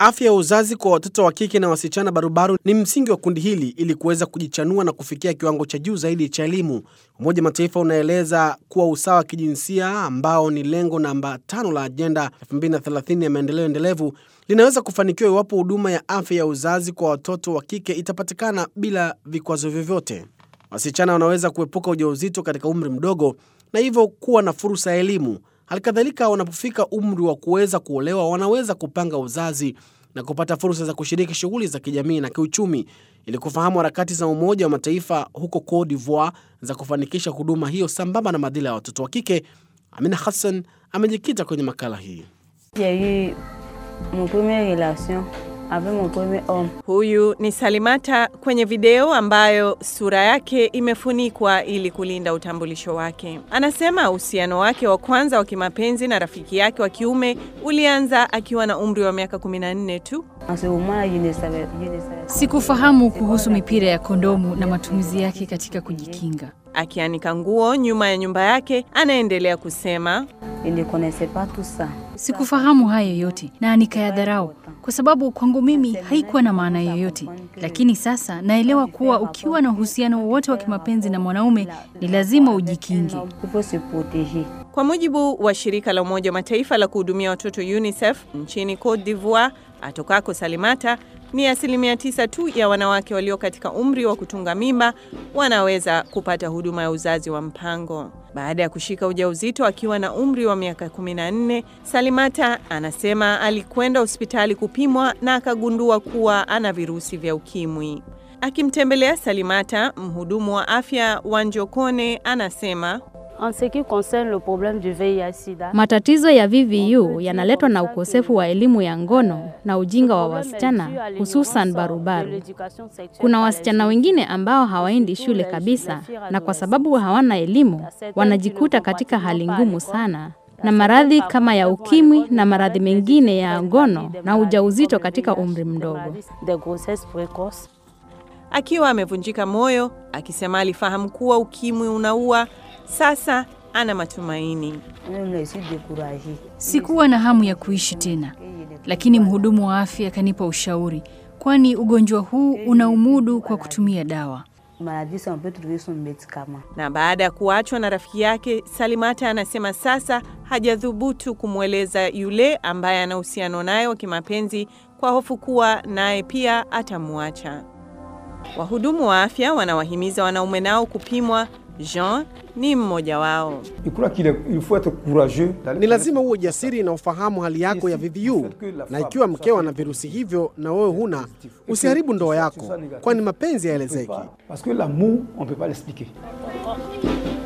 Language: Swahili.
Afya ya uzazi kwa watoto wa kike na wasichana barubaru ni msingi wa kundi hili ili kuweza kujichanua na kufikia kiwango cha juu zaidi cha elimu. Umoja wa Mataifa unaeleza kuwa usawa wa kijinsia ambao ni lengo namba tano la ajenda 2030 ya maendeleo endelevu linaweza kufanikiwa iwapo huduma ya afya ya uzazi kwa watoto wa kike itapatikana bila vikwazo vyovyote. Wasichana wanaweza kuepuka ujauzito katika umri mdogo na hivyo kuwa na fursa ya elimu. Halikadhalika, wanapofika umri wa kuweza kuolewa, wanaweza kupanga uzazi na kupata fursa za kushiriki shughuli za kijamii na kiuchumi. Ili kufahamu harakati za Umoja wa Mataifa huko Cote d'Ivoire za kufanikisha huduma hiyo sambamba na madhila ya watoto wa kike, Amina Hassan amejikita kwenye makala hii. Huyu ni Salimata kwenye video ambayo sura yake imefunikwa ili kulinda utambulisho wake. Anasema uhusiano wake wa kwanza wa kimapenzi na rafiki yake wa kiume ulianza akiwa na umri wa miaka 14 tu. Sikufahamu kuhusu mipira ya kondomu na matumizi yake katika kujikinga. Akianika nguo nyuma ya nyumba yake, anaendelea kusema Sikufahamu hayo yote na nikayadharau kwa sababu kwangu mimi haikuwa na maana yoyote, lakini sasa naelewa kuwa ukiwa na uhusiano wowote wa kimapenzi na mwanaume ni lazima ujikinge. Kwa mujibu wa shirika la Umoja wa Mataifa la kuhudumia watoto UNICEF nchini Cote d'Ivoire atokako Salimata, ni asilimia tisa tu ya wanawake walio katika umri wa kutunga mimba wanaweza kupata huduma ya uzazi wa mpango. Baada ya kushika ujauzito akiwa na umri wa miaka 14, Salimata anasema alikwenda hospitali kupimwa na akagundua kuwa ana virusi vya ukimwi. Akimtembelea Salimata, mhudumu wa afya wa Njokone anasema Matatizo ya VVU yanaletwa na ukosefu wa elimu ya ngono na ujinga wa wasichana hususan barubaru. Kuna wasichana wengine ambao hawaendi shule kabisa na kwa sababu hawana elimu wanajikuta katika hali ngumu sana na maradhi kama ya ukimwi na maradhi mengine ya ngono na ujauzito katika umri mdogo. Akiwa amevunjika moyo, akisema alifahamu kuwa ukimwi unaua. Sasa ana matumaini. Sikuwa na hamu ya kuishi tena, lakini mhudumu wa afya akanipa ushauri, kwani ugonjwa huu unaumudu kwa kutumia dawa. Na baada ya kuachwa na rafiki yake, Salimata anasema sasa hajathubutu kumweleza yule ambaye ana uhusiano naye wa kimapenzi kwa hofu kuwa naye pia atamwacha. Wahudumu wa afya wanawahimiza wanaume nao kupimwa. Jean ni mmoja wao. Ni lazima uwe jasiri na ufahamu hali yako ya VVU, na ikiwa mkeo ana virusi hivyo na wewe huna, usiharibu ndoa yako, kwani mapenzi hayaelezeki.